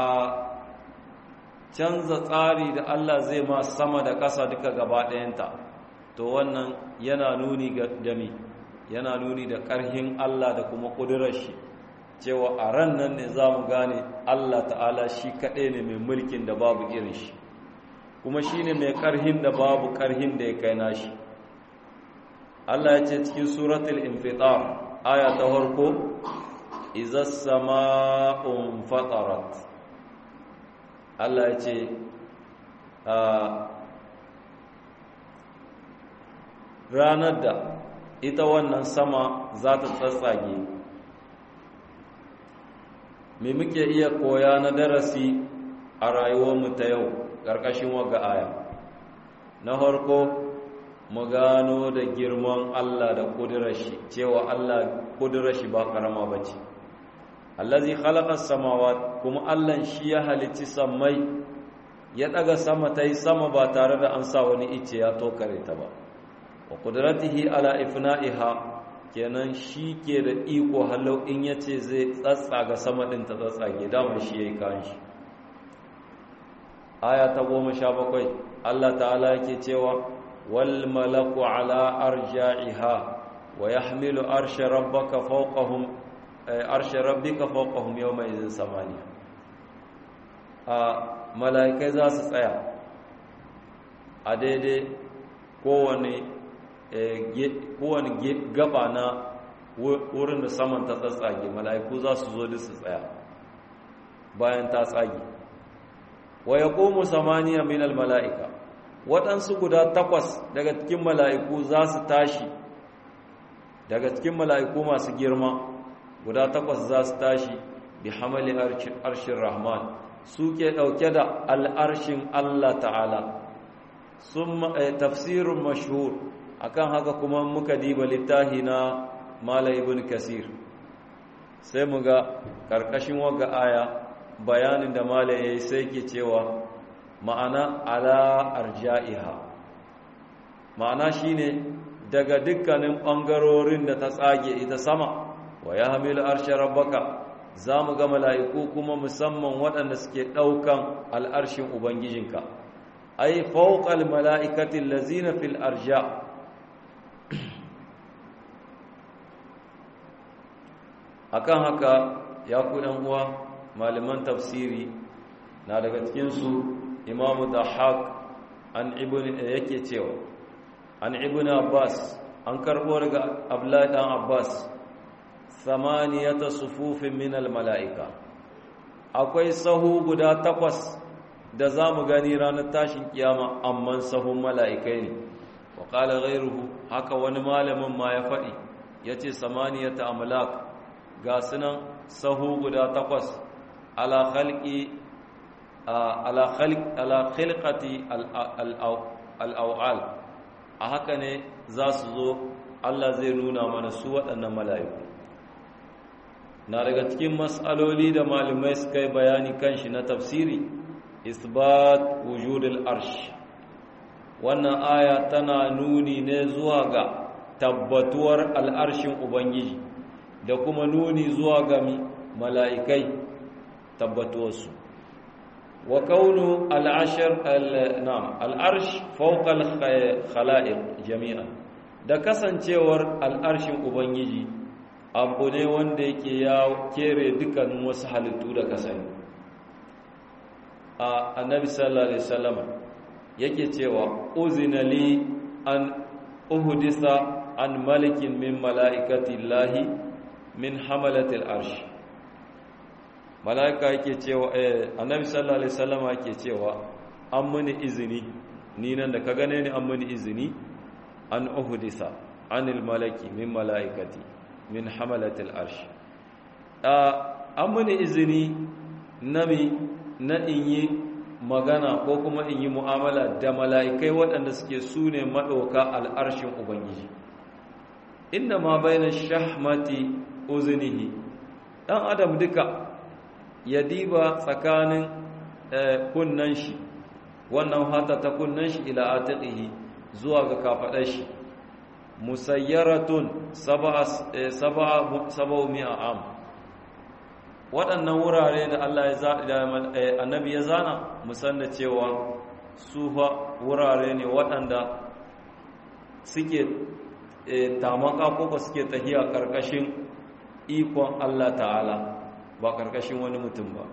S1: canza tsari da Allah zai ma sama da ƙasa duka gaba ɗayanta to wannan yana nuni ga dami yana nuni da ƙarhin Allah da kuma ƙudurar shi cewa a ran nan ne za mu gane Allah ta'ala shi kaɗai ne mai mulkin da babu irin shi kuma shi ne mai ƙarhin da babu ƙarhin da ya kai nashi Allah ya ce cikin suratul infitar aya ta farko iza sama'un fatarat Allah ya ce ranar da ita wannan sama za ta tsatsage me muke iya koya na darasi a rayuwarmu ta yau ƙarƙashin waga aya na farko mu gano da girman Allah da ƙudurashi cewa Allah ƙudurashi ba ƙarama ba ce allazi khalaqa samawat kuma Allah shi ya halicci sammai ya daga sama ta yi sama ba tare da an sa wani ice ya tokare ta ba wa qudratihi ala ifna'iha kenan shi ke da iko halau in yace zai tsatsaga sama din ta tsatsage dama shi yayi kan shi aya ta goma sha bakwai Allah ta'ala yake cewa wal malaku ala arja'iha wa yahmilu arsha rabbaka fawqahum arsha rabbika fawqahum yawma idhin samaniya a malaikai za su tsaya a daidai kowane kowane gaba na wurin da saman ta tsatsage malaiku za su zo su tsaya bayan ta tsage wa ya ƙomu samaniya minal mala'ika waɗansu guda takwas daga cikin mala'iku za su tashi daga cikin mala'iku masu girma guda takwas za su tashi bi hamali arshin rahman su ke ɗauke da al'arshin Allah ta'ala sun tafsirin mashhur akan haka kuma muka diba littahi na mala ibn kasir sai mu ga ƙarƙashin waga aya bayanin da mala ya yi sai ke cewa ma'ana ala arja'iha ma'ana shine daga dukkanin ɓangarorin da ta tsage ita sama wa ya hamilu arshe rabbaka za mu ga mala'iku kuma musamman waɗanda suke ɗaukan al'arshin ubangijinka ai fauƙal mala'ikatin lazina fil arja akan haka ya ku uwa malaman tafsiri na daga cikinsu imamu da haq an ibn yake cewa an ibn abbas an karbo daga abdullahi dan abbas samaniyata sufufin min mala'ika akwai sahu guda takwas da za mu gani ranar tashin kiyama amman sahun mala'ikai ne wa ƙala ghairuhu haka wani malamin ma ya faɗi ya ce samaniyata amlak ga sunan sahu guda takwas ala khalqi ala khilqati al'aw'al a haka ne za su zo Allah zai nuna mana su waɗannan mala'iku na daga cikin matsaloli da malamai suka yi bayani kan shi na tafsiri isbat wujudul arsh wannan aya tana nuni ne zuwa ga tabbatuwar al'arshin ubangiji da kuma nuni zuwa ga mala'ikai tabbatuwarsu wa kaunu al'ashir al'am al'arsh fauƙal khala'iq jami'an da kasancewar al'arshin ubangiji abu ne wanda yake ya kere dukkanin wasu halittu da kasani a annabi sallallahu alaihi wasallam yake cewa uzina li an uhdisa an malikin min mala'ikati llahi min hamalati al'arsh mala'ika yake cewa eh annabi sallallahu alaihi wasallam yake cewa an muni izini ni nan da ka gane ni an muni izini an uhdisa anil malaki min mala'ikati min hamalatil arsh an muni izini nami na in yi magana ko kuma in yi mu'amala da mala'ikai waɗanda suke su ne maɗauka al'arshin ubangiji inda ma bayan shahmati uzunihi ɗan adam duka ya diba tsakanin kunnan shi wannan hata ta kunnan shi ila atiqihi zuwa ga kafaɗar shi musayyaratun saba'u mi'a am waɗannan wurare da Allah ya da annabi ya zana musanna cewa su fa wurare ne waɗanda suke tamaka ko ba suke tahiya ƙarƙashin ikon Allah ta'ala ba ƙarƙashin wani mutum ba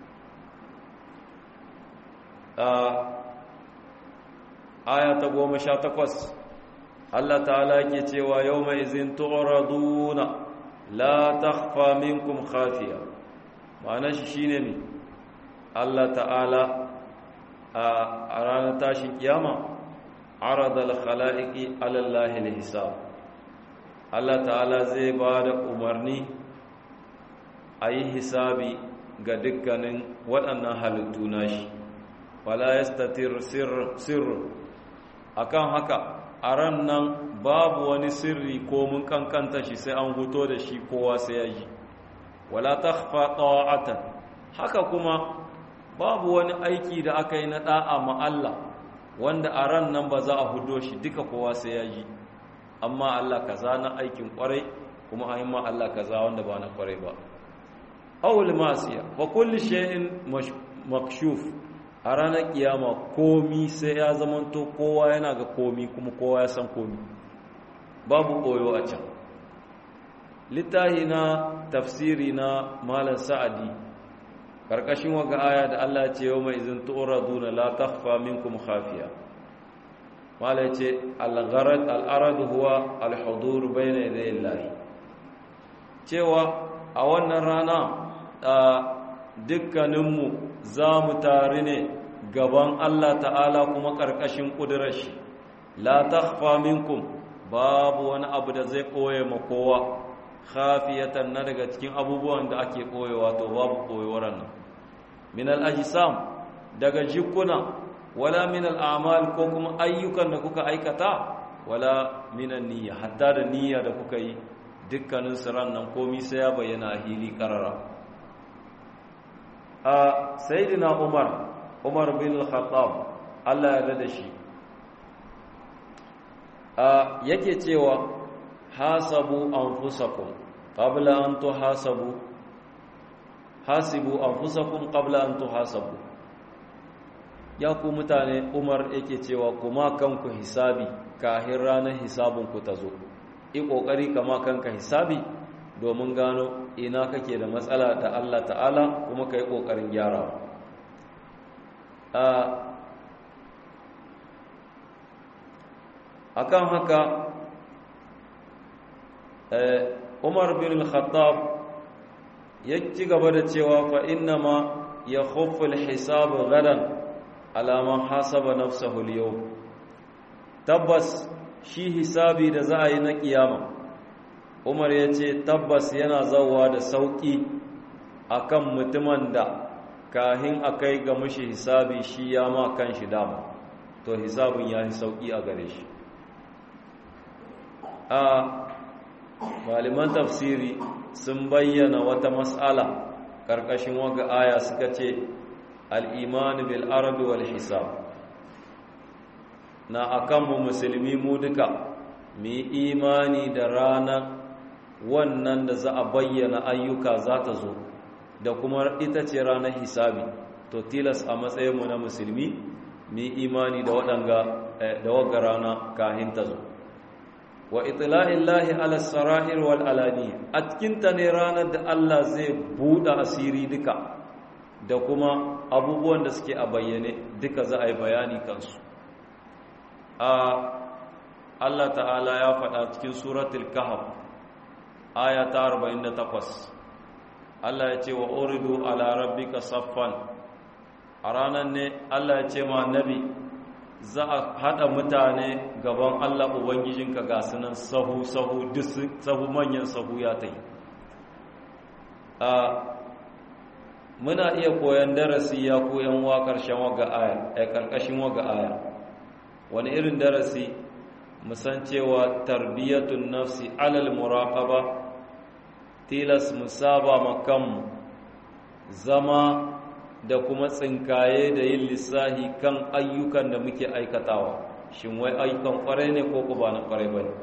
S1: aya ta goma sha takwas Allah ta'ala ke cewa yau mai izin tu'raduna la takhfa minkum khafiya ma'ana shi shine ne Allah ta'ala a ranar tashin kiyama aradal khala'iqi ala Allah hisab Allah ta'ala zai ba da umarni a yi hisabi ga dukkanin waɗannan halittu nashi wala yastatir sirr akan haka a ran nan babu wani sirri ko mun kankanta shi sai an huto da shi kowa sai ya ji wala takhfa ta'atan haka kuma babu wani aiki da aka yi na da'a ma Allah wanda a ran nan ba za a hudo shi duka kowa sai ya ji amma Allah kaza na aikin kwarai kuma a ma Allah kaza wanda ba na kwarai ba awul masiya fa kulli shay'in makshuf a ranar kiyama komi sai ya zamanto kowa yana ga komi kuma kowa ya san komi babu koyo a can littahi na tafsiri na malam sa'adi karkashin waga aya da Allah ce yau mai izin tu'raduna la takhfa minkum khafiya malam ce al-gharad al-arad huwa al-hudur bayna yaday Allah cewa a wannan rana dukkaninmu za mu tare ne gaban Allah ta'ala kuma ƙarƙashin ƙudurar shi la takhfa minkum babu wani abu da zai ɓoye ma kowa khafiyatan na daga cikin abubuwan da ake ɓoyewa to babu ɓoyewar nan min al-ajsam daga jikuna wala min al-a'mal ko kuma ayyukan da kuka aikata wala min niyya hatta da niyya da kuka yi dukkanin siran nan komai sai ya bayyana a hili karara a sayidina umar umar bin al-khattab Allah ya da shi a yake cewa hasabu anfusakum qabla an tuhasabu hasibu anfusakum qabla an tuhasabu ya ku mutane umar yake cewa kuma kanku hisabi kahin ranar hisabun ku tazo yi kokari kama kanka hisabi domin gano ina kake da matsala da Allah ta'ala kuma ka yi ƙoƙarin gyarawa a kan haka umar bin al-khattab ya ci gaba da cewa fa inna ma ya khufful hisabu gadan alaman hasaba nafsahu al tabbas shi hisabi da za a yi na kiyama umar ya ce tabbas yana zauwa da sauƙi akan mutumin da kahin a kai ga mushi hisabi shi ya ma kan shi dama to hisabin ya yi sauƙi a gare shi a malaman tafsiri sun bayyana wata mas'ala ƙarƙashin waga aya suka ce al'imani bil arabi wal hisab na akanmu musulmi mu duka mu yi imani da ranar wannan da za a bayyana ayyuka za ta zo da kuma ita ce ranar hisabi to tilas a matsayinmu na musulmi mu yi imani da waɗanga da wagga rana kahin ta zo wa itla'illahi ala sara'ir wal alani a cikinta ne ranar da Allah zai buɗe asiri duka da kuma abubuwan da suke a bayyane duka za a yi bayani kansu a Allah ta'ala ya faɗa cikin suratul kahf aya ta 48 Allah ya ce wa uridu ala rabbika saffan a ranar ne Allah ya ce ma nabi za a haɗa mutane gaban Allah Ubangijinka ga sunan sahu sahu sahu manyan sahu ya ta yi muna iya koyan darasi ya koyan wa ƙarshen waga aya a ƙarƙashin waga aya wani irin darasi musan cewa tarbiyatun nafsi alal muraqaba tilas musaba makanmu zama da kuma tsinkaye da yin lissahi kan ayyukan da muke aikatawa shin wai ayyukan kwarai ne ko ku ba na kwarai ba ne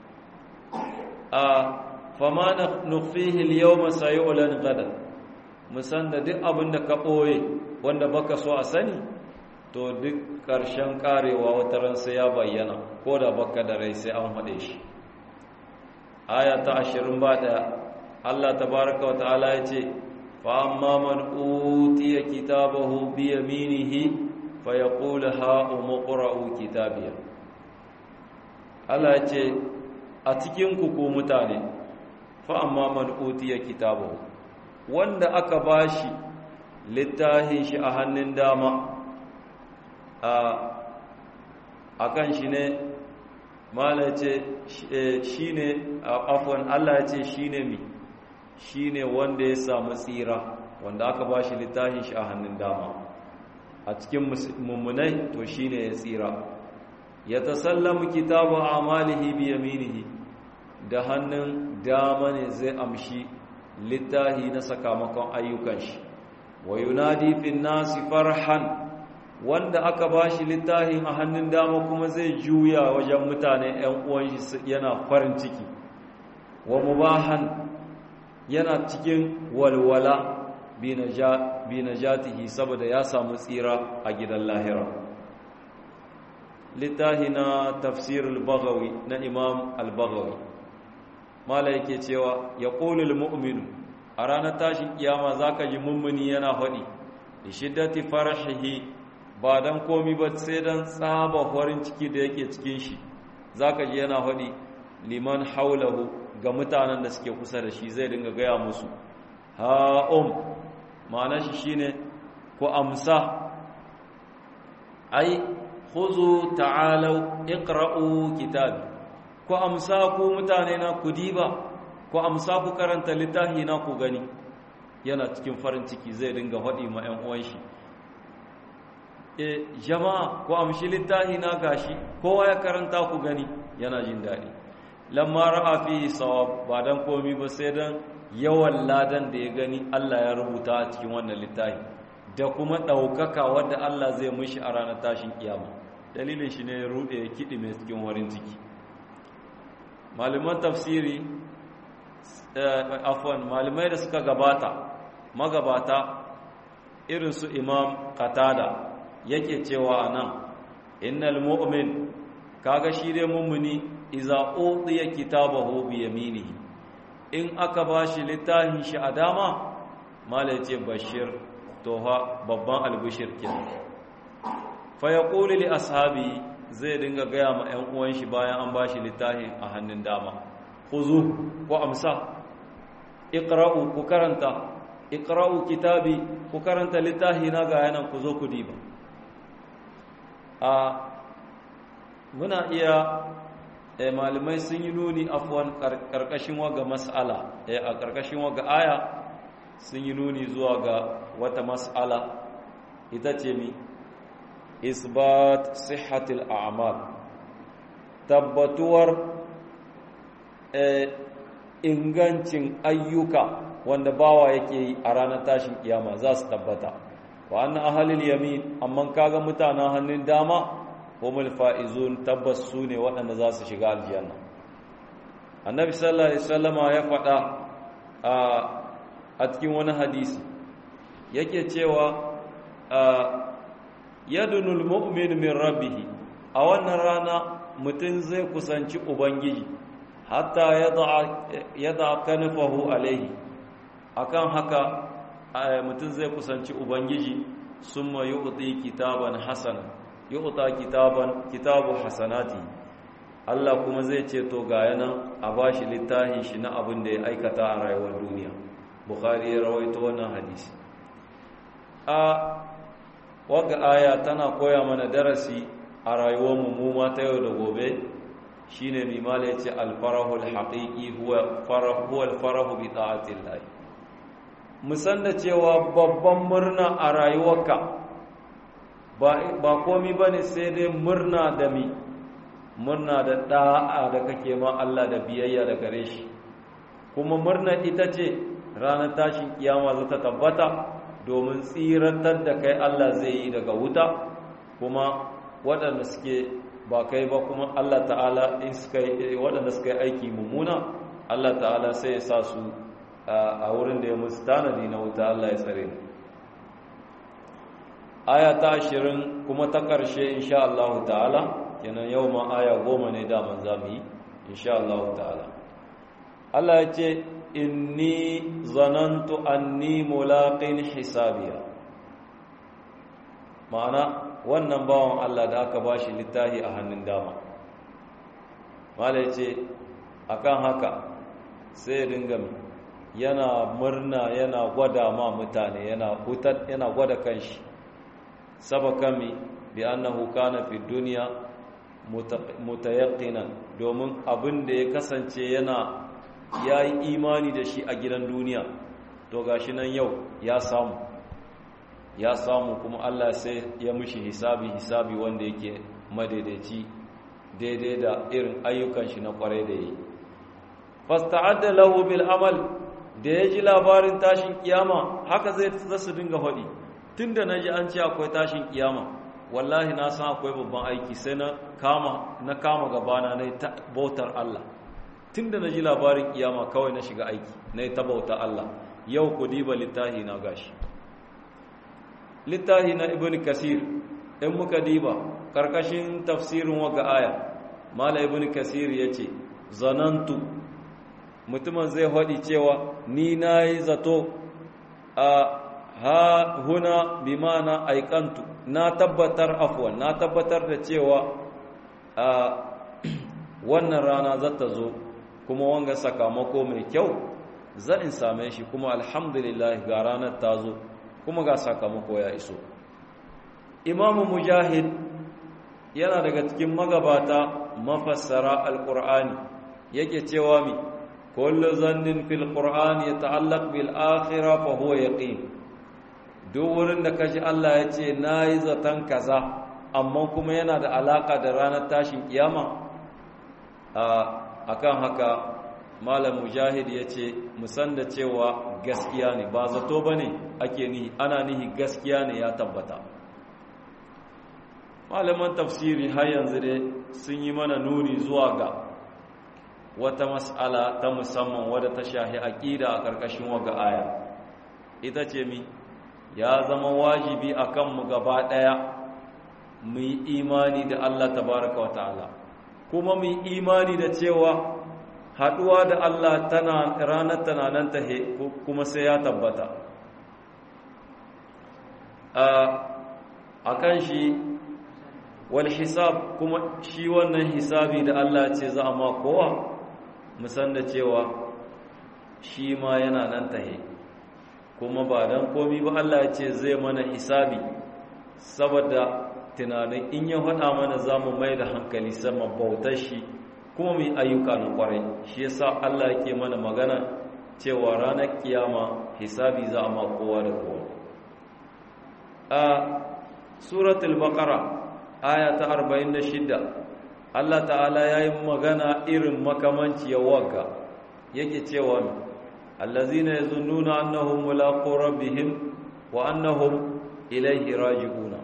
S1: a fama na nufihi yawma sayu'lan gada musan da duk abin da ka ɓoye wanda baka so a sani to duk ƙarshen ƙarewa wata ran sai ya bayyana ko da baka da rai sai an haɗe shi aya ta ashirin ba ɗaya allah tabaraka wa ta'ala ya ce فأما من أوتي كتابه بيمينه فيقول هاؤم اقرءوا كتابيه Allah ya ce a cikin ku mutane fa amma man utiya kitabahu wanda aka bashi littafin shi a hannun dama a akan shi ne mala ce shine afwan Allah ya ce shine mi shi ne wanda ya samu tsira wanda aka ba shi littafin shi a hannun dama a cikin mummunai to shi ne ya tsira ya tasallamu kitabu amalihi bi yaminihi da hannun dama ne zai amshi littafi na sakamakon ayyukan shi wa yunadi fin nasi farhan wanda aka ba shi littafin a hannun dama kuma zai juya wajen mutane 'yan uwan shi yana farin ciki wa mubahan yana cikin walwala bi najatihi saboda ya samu tsira a gidan lahira littahi na tafsirul baghawi na imam al-baghawi mala yake cewa ya qulul mu'minu a ranar tashin kiyama zaka ji mummuni yana faɗi da shiddati farahihi ba dan komi ba sai dan tsaba farin ciki da yake cikin shi zaka ji yana faɗi liman haulahu ga mutanen da suke kusa da shi zai dinga gaya musu ha'um ma'ana shi shine ku amsa ai khuzu ta'alau iqra'u kitabi ku amsa ku mutane na ku diba ku amsa ku karanta littafi na ku gani yana cikin farin ciki zai dinga faɗi ma 'yan uwan shi e jama'a ku amshi littafi na gashi kowa ya karanta ku gani yana jin daɗi lamma ra'a fihi sawab ba dan komi ba sai dan yawan ladan da ya gani Allah ya rubuta a cikin wannan littafi da kuma daukaka wanda Allah zai mishi a ranar tashin kiyama dalilin shi ne ya rude ya kidi mai cikin warin ciki malaman tafsiri afwan malamai da suka gabata magabata irin su imam qatada yake cewa anan innal mu'min kaga shi dai mummuni iza udiya kitabahu bi yaminihi in aka bashi littafin shi a dama mala yace bashir to ha babban albishir kenan fa yaqulu li ashabi zai dinga gaya ma ƴan uwan shi bayan an bashi littafin a hannun dama khuzu ko amsa iqra'u ku karanta iqra'u kitabi ku karanta littafi na ga yanan ku zo ku diba a muna iya eh, malamai sun yi nuni afwan karkashin waga mas'ala eh, a karkashin waga aya sun yi nuni zuwa ga wata mas'ala ita ce mi isbat sihhatil a'mal tabbatuwar ingancin ayyuka wanda bawa yake yi a ranar tashin kiyama za su tabbata wa anna ahlul yamin amma kaga mutanen hannun dama humul faizun tabbas su ne waɗanda za su shiga aljanna annabi sallallahu alaihi wasallama ya faɗa a cikin wani hadisi yake cewa yadunul mu'min min rabbih a wannan rana mutum zai kusanci ubangiji hatta yada kanfahu alaihi akan haka mutum zai kusanci ubangiji summa yu'ti kitaban hasana yu'ta kitaban kitabu hasanati Allah kuma zai ce to ga yana a bashi littafin shi na abin da ya aikata a rayuwar duniya bukhari ya rawaito wannan hadisi a waga aya tana koya mana darasi a rayuwar mu ta yau da gobe shine mai mala yace alfarahul haqiqi huwa farahu huwa alfarahu bi ta'atillah musan da cewa babban murna a rayuwarka ba ba komai bane sai dai murna da mi murna da da'a da kake ma Allah da biyayya da gare shi kuma murna ita ce ranar tashin kiyama za ta tabbata domin tsiratar da kai Allah zai yi daga wuta kuma waɗanda suke ba kai ba kuma Allah ta'ala in suka waɗanda suka yi aiki mummuna Allah ta'ala sai ya sa su a wurin da ya musu tanadi na wuta Allah ya tsare mu aya ta ashirin kuma ta ƙarshe insha Allah ta'ala kenan yau ma aya goma ne daman za mu yi insha Allah ta'ala Allah ya ce inni zanantu anni mulaqin hisabiya ma'ana wannan bawan Allah da aka bashi littafi a hannun dama mala ce akan haka sai dinga yana murna yana gwada ma mutane yana hutar yana gwada kanshi sabakami bi annahu kana fi dunya mutayaqqinan domin abin da ya kasance yana yayi imani da shi a gidan duniya to gashi nan yau ya samu ya samu kuma Allah sai ya mushi hisabi hisabi wanda yake madaidaici daidai da irin ayyukan shi na kwarai da yi fasta'adda lahu bil amal da ya ji labarin tashin kiyama haka zai zasu dinga faɗi tunda naji an ce akwai tashin kiyama wallahi na san akwai babban aiki sai na kama na kama gabana na ta bautar Allah tunda naji labarin kiyama kawai na shiga aiki na ta bautar Allah yau ku diba littahi na gashi littahi na ibn kasir in muka diba karkashin tafsirin waga aya mala ibn kasir ya ce zanantu mutumin zai haɗi cewa ni na yi zato a ha huna bi mana aikantu na tabbatar afwan na tabbatar da cewa a wannan rana za ta zo kuma wanga sakamako mai kyau zan in same shi kuma alhamdulillah ga ranar ta zo kuma ga sakamako ya iso imamu mujahid yana daga cikin magabata mafassara alqur'ani yake cewa mi kullu zannin fil qur'ani yata'allaq bil akhirah fa huwa yaqin duk wurin da kaji Allah ya ce nayi zatan kaza amma kuma yana da alaka da ranar tashin kiyama akan haka malam mujahid ya ce musan da cewa gaskiya ne ba zato ba ne ake nihi ana nihi gaskiya ne ya tabbata malaman tafsiri har yanzu dai sun yi mana nuni zuwa ga wata mas'ala ta musamman wadda ta shahi aƙida a ƙarƙashin waga aya ita ce mi ya zama wajibi a kanmu gaba ɗaya mu yi imani da allah tabaraka wa ta'ala kuma mu yi imani da cewa haɗuwa da Allah tana ranar tana nan ta kuma sai ya tabbata a kan shi wal hisab kuma shi wannan hisabi da Allah ce za a ma kowa musan da cewa shi ma yana nan tahe kuma ba dan komi ba Allah ya ce zai mana hisabi saboda tunanin in ya faɗa mana za mu mai da hankali sama bautar shi kuma mu yi ayyuka na kwarai shi yasa Allah yake mana magana cewa ranar kiyama hisabi za a ma kowa da kowa a suratul baqara aya ta 46 Allah ta'ala yayi magana irin makamanci ya waka yake cewa allazina yazunnuna annahum mulaqu rabbihim wa annahum ilayhi raji'una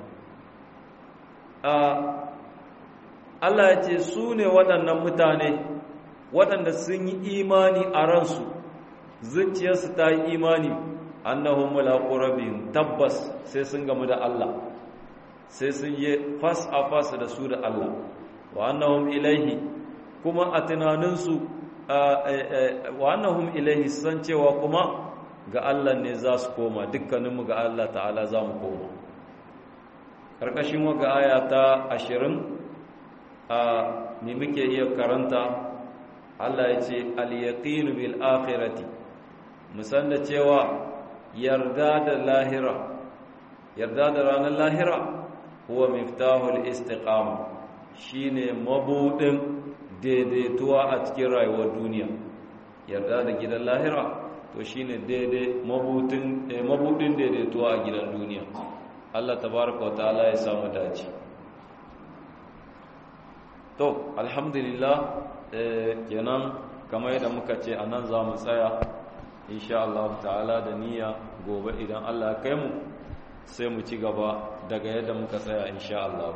S1: Allah ya ce su ne waɗannan mutane waɗanda sun yi imani a ransu zuciyarsu ta yi imani annahum mulaqu rabbihim tabbas sai sun gamu da Allah sai sun yi fas a fas da su da Allah wa annahum ilaihi kuma a tunaninsu wa annahum ilaihi san cewa kuma ga Allah ne za su koma dukkaninmu ga Allah ta'ala za mu koma ƙarƙashin waga aya ta ashirin a ne muke iya karanta Allah ya ce al-yaqinu bil akhirati musan da cewa yarda da lahira yarda da ranar lahira huwa miftahul istiqama shine mabudin daidaituwa a cikin rayuwar duniya yarda da gidan lahira to shine daidai mabudin mabudin daidaituwa a gidan duniya Allah tabaraka wa ta'ala ya samu dace to alhamdulillah kenan kamar yadda muka ce anan za mu tsaya insha Allah ta'ala da niyya gobe idan Allah ya kai mu sai mu ci gaba daga yadda muka tsaya insha Allah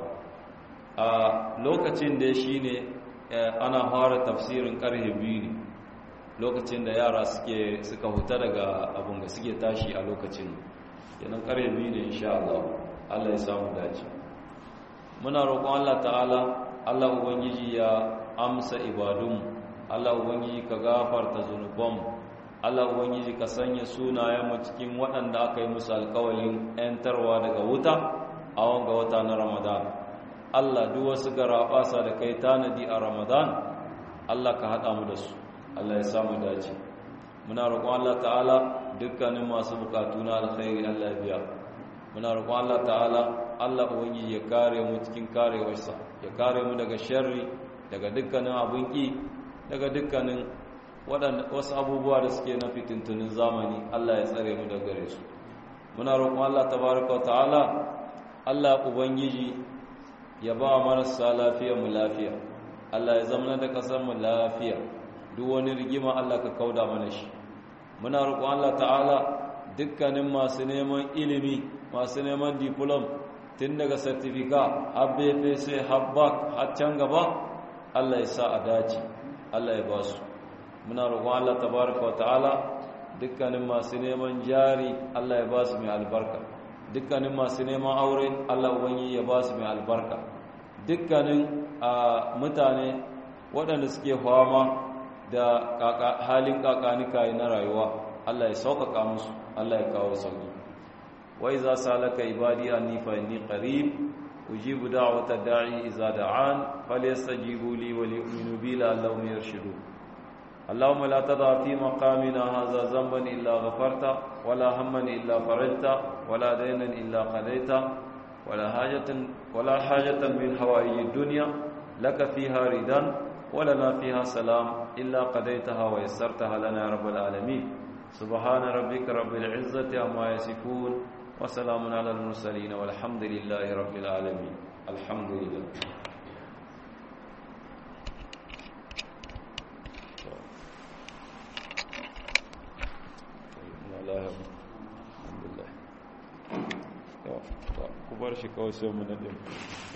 S1: a lokacin da shine ana fara tafsirin karhe biyu ne lokacin da yara suke suka huta daga abin da suke tashi a lokacin kenan karhe biyu ne insha Allah Allah ya samu dace muna roƙon Allah ta'ala Allah ubangiji ya amsa ibadun Allah ubangiji ka gafarta zunubanmu Allah Ubangiji ka sanya sunayenmu cikin waɗanda aka yi musu alkawalin ‘yantarwa daga wuta a wanga wata na Ramadan. Allah duk wasu garaɓasa da kai tanadi a Ramadan, Allah ka haɗa mu da su, Allah ya samu dace. Muna roƙon Allah ta'ala dukkanin masu bukatu na alkhairi Allah biya. Muna roƙon Allah ta'ala Allah Ubangiji ya kare mu cikin karewarsa, ya kare mu daga sharri, daga dukkanin abin ƙi, daga dukkanin wasu abubuwa da suke na fitintunin zamani Allah ya tsare mu daga gare su muna roƙon Allah tabaraka wa ta'ala Allah ubangiji ya ba marasa lafiya mu lafiya Allah ya zama da ƙasar mu lafiya duk wani rigima Allah ka kauda mana shi muna roƙon Allah ta'ala dukkanin masu neman ilimi masu neman diplom tun daga certificate har BPC har BAc har can gaba Allah ya sa a dace Allah ya ba su muna roƙon Allah tabaraka wa ta'ala dukkanin masu neman jari Allah ya ba su mai albarka dukkanin masu neman aure Allah ubangi ya ba su mai albarka dukkanin mutane waɗanda suke fama da halin kakanika na rayuwa Allah ya sauƙaƙa musu Allah ya kawo sauƙi wai za salaka ibadi anni fa inni qarib ujibu da'wata da'i idza da'an falyastajibu li wa liyu'minu bi la'allahum yarshudun اللهم لا تضع في مقامنا هذا ذنبا إلا غفرته ولا هما إلا فرجته ولا دينا إلا قضيته ولا حاجة ولا حاجة من حوائج الدنيا لك فيها ردا ولنا فيها سلام إلا قضيتها ويسرتها لنا يا رب العالمين سبحان ربك رب العزة عما يصفون وسلام على المرسلين والحمد لله رب العالمين الحمد لله alhamdulillah ku bar shi kawai sai mu naɗin